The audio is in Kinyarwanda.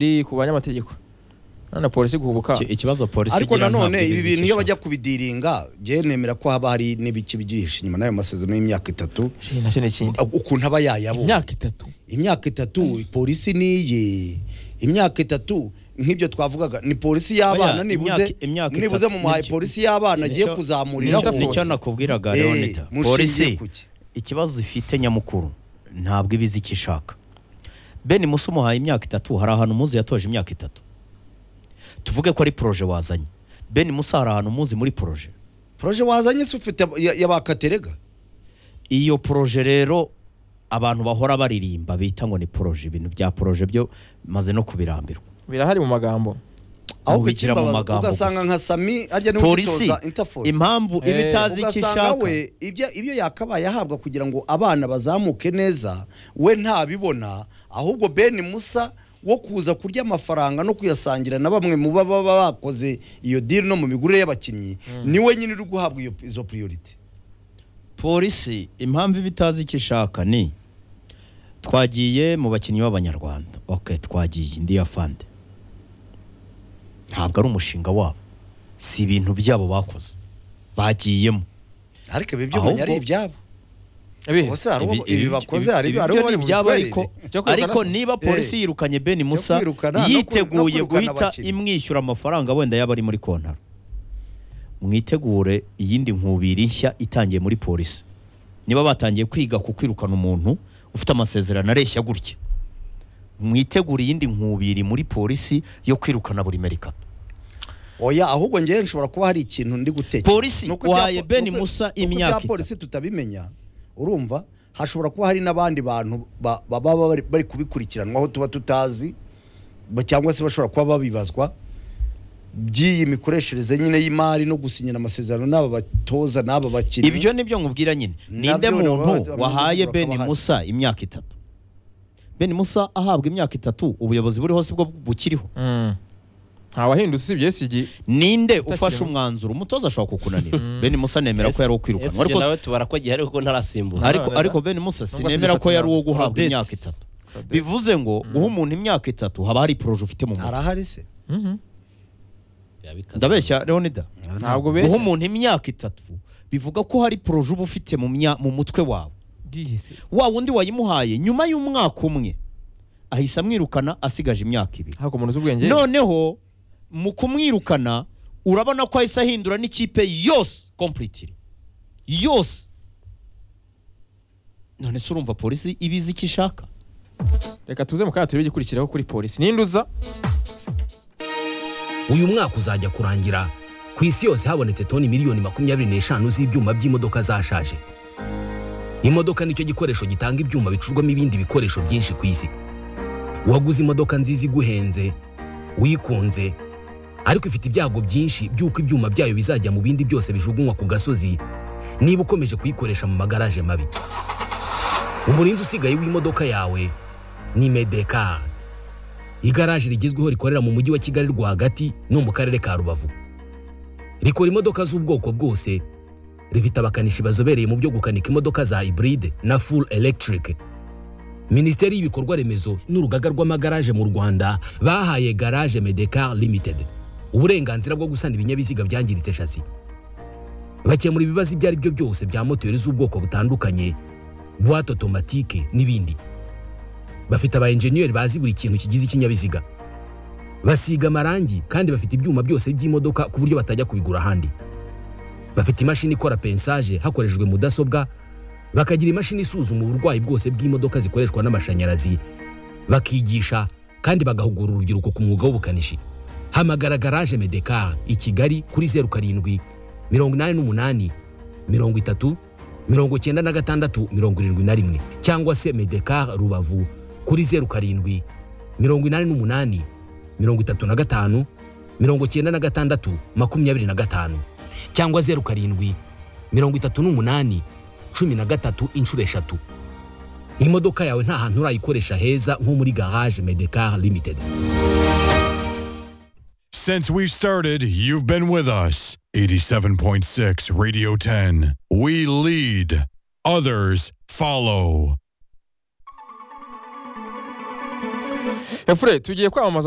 iri ku banyamategeko none polisi guhubuka Iki- ikibazo polisi ariko igira nanone ntabwo ibi bintu iyo izicisha. bajya kubidiringa njyewe nemera ko haba hari n'ibiki byinshi nyuma n'ayo masezerano y'imyaka itatu Shi, nacyo ni ikindi ukuntu aba yayabona imyaka itatu imyaka itatu polisi niye imyaka itatu nk'ibyo twavugaga ni polisi y'abana Oya, nibuze imyaka- imyaka nibuze itatu mu mahaye nicyo- polisi y'abana agiye nicyo- kuzamurira nicyo, kose. nicyo nakubwiraga Eh, Leonita mushingiye polisi kuki? ikibazo ifite nyamukuru ntabwo iba izi icyo ishaka beni musa umuhaye imyaka itatu hari ahantu muzi yatoje imyaka itatu tuvuge ko ari poroje wazanye beni musa hari ahantu muzi muri poroje poroje wazanye se ufite ya- ya bakaterega iyo poroje rero abantu bahora baririmba bita ngo ni poroje ibintu bya poroje byo maze no kubirambirwa birahari mu magambo ahubwo bigira mu ikimbabaza magambo ugasanga gusa. nka sami arya niwe polisi ugitoza interforce impamvu iba Eh. itazi icyo ugasanga ishaka we ibyo ibyo yakabaye ahabwa kugira ngo abana bazamuke neza we ntabibona ahubwo beni musa wo kuza kurya amafaranga no kuyasangira na bamwe mu baba bakoze iyo diri no mu migurire y'abakinnyi niwe nyine uri guhabwa iyo- izo priority polisi impamvu iba itazi icyo ishaka ni twagiye mu bakinnyi b'abanyarwanda ok twagiye ndi afande ntabwo ari umushinga wabo si ibintu byabo bakoze bagiyemo ariko ibi by'umenya ari Ahubwo- ibyabo Ibihe. bose hari Ibi- uwo- ibi ibi- bakoze ibi- hari ibi hari byo uwo ni bari ibyabo bubitwerere. ariko Cyo kwirukana ariko se. niba polisi Eh. yirukanye Beni Musa kwirukana, no kwi- no yiteguye kwirukana guhita abakinnyi. imwishyura amafaranga wenda yaba ari muri kontaro mwitegure iyindi nkubiri nshya itangiye muri polisi niba batangiye kwiga ku kwirukana umuntu ufite amasezerano areshya gutya mwitegure iyindi nkubiri muri polisi yo kwirukana buri merikato oya ahubwo njyewe nshobora kuba hari ikintu ndi gutekereza Polisi, Nuko ibya wahaye po- Ben nuko- Musa nuko imyaka ibya polisi tutabimenya urumva hashobora kuba hari n'abandi bantu ba- baba bari- bari kubikurikiranwaho tuba tutazi ba- cyangwa se bashobora kuba babibazwa by'iyi mikoreshereze nyine y'imari no gusinyira amasezerano n'aba batoza n'aba bakinnyi ibyo ni byo nkubwira nyine ninde Nabyo muntu urabona- wahaye bakaba Beni bahari. Musa imyaka itatu Beni Musa ahabwa imyaka itatu ubuyobozi buriho si bwo bukiriho Mm. ntawahindutse usibye SG ninde Utakiri ufashe muto. umwanzuro umutoza ashobora kukunanira beni musa nemera ko yari uwo kwirukanwa ariko ariko nawe tubara ko gihari kuko ntarasimbuza ariko None- ariko beni musa Nubwo sinemera ko atari yari uwo atatu. guhabwa Odette. imyaka itatu Odette. bivuze ngo guha umuntu imyaka itatu haba hari poroje ufite mu mutwe arahari se Mhm. ndabeshya leonida ntabwo guha beza umuntu imyaka itatu bivuga ko hari poroje uba ufite mu mya- mu mutwe wawe bwihise wa wundi wayimuhaye nyuma y'umwaka umwe ahise amwirukana asigaje imyaka ibiri ariko umuntu uzi ubwenge noneho mu kumwirukana urabona ko ahise ahindura n'ikipe yose kompuriti yose none se urumva polisi iba izi icyo ishaka reka tuze mu kanya turebe igikurikiraho kuri polisi ninduza uyu mwaka uzajya kurangira ku isi yose habonetse toni miliyoni makumyabiri n'eshanu z'ibyuma by'imodoka zashaje imodoka nicyo gikoresho gitanga ibyuma bicurwamo ibindi bikoresho byinshi ku isi waguze imodoka nziza iguhenze wikunze ariko ifite ibyago byinshi by'uko ibyuma byayo bizajya mu bindi byose bijugunywa ku gasozi niba ukomeje kuyikoresha mu magaraje mabi umurinzi usigaye w'imodoka yawe ni medekari igaraje rigezweho rikorera mu mujyi wa kigali rwagati no mu karere ka rubavu rikora imodoka z'ubwoko bwose rifite abakanishi bazobereye mu byo gukanika imodoka za iburide na full electric minisiteri y'ibikorwa remezo n'urugaga rw'amagaraje mu rwanda bahaye garage medecar limited uburenganzira bwo gusana ibinyabiziga byangiritse shasi bakemura ibibazo ibyo ari byo byose bya moteri z'ubwoko butandukanye buwate otomatike n'ibindi bafite aba enjeniyeri bazi buri kintu kigize ikinyabiziga basiga amarangi kandi bafite ibyuma byose by'imodoka ku buryo batajya kubigura ahandi bafite imashini ikora pensaje hakoreshejwe mudasobwa bakagira imashini isuzuma uburwayi bwose bw'imodoka zikoreshwa n'amashanyarazi bakigisha kandi bagahugura urubyiruko ku mwuga w'ubukanishi hamagara garaje medekar i kigali kuri zeru karindwi mirongo inani n'umunani mirongo itatu mirongo icyenda na gatandatu mirongo irindwi na rimwe cyangwa se medekar rubavu kuri zeru karindwi mirongo inani n'umunani mirongo itatu na gatanu mirongo icyenda na gatandatu makumyabiri na gatanu cyangwa zeru karindwi mirongo itatu n'umunani cumi na gatatu inshuro eshatu imodoka yawe nta hantu urayikoresha heza nko muri garage medekar limited Since we've started, you've been with us. 87.6 Radio 10. We lead, others follow. efure tugiye kwamamaza mu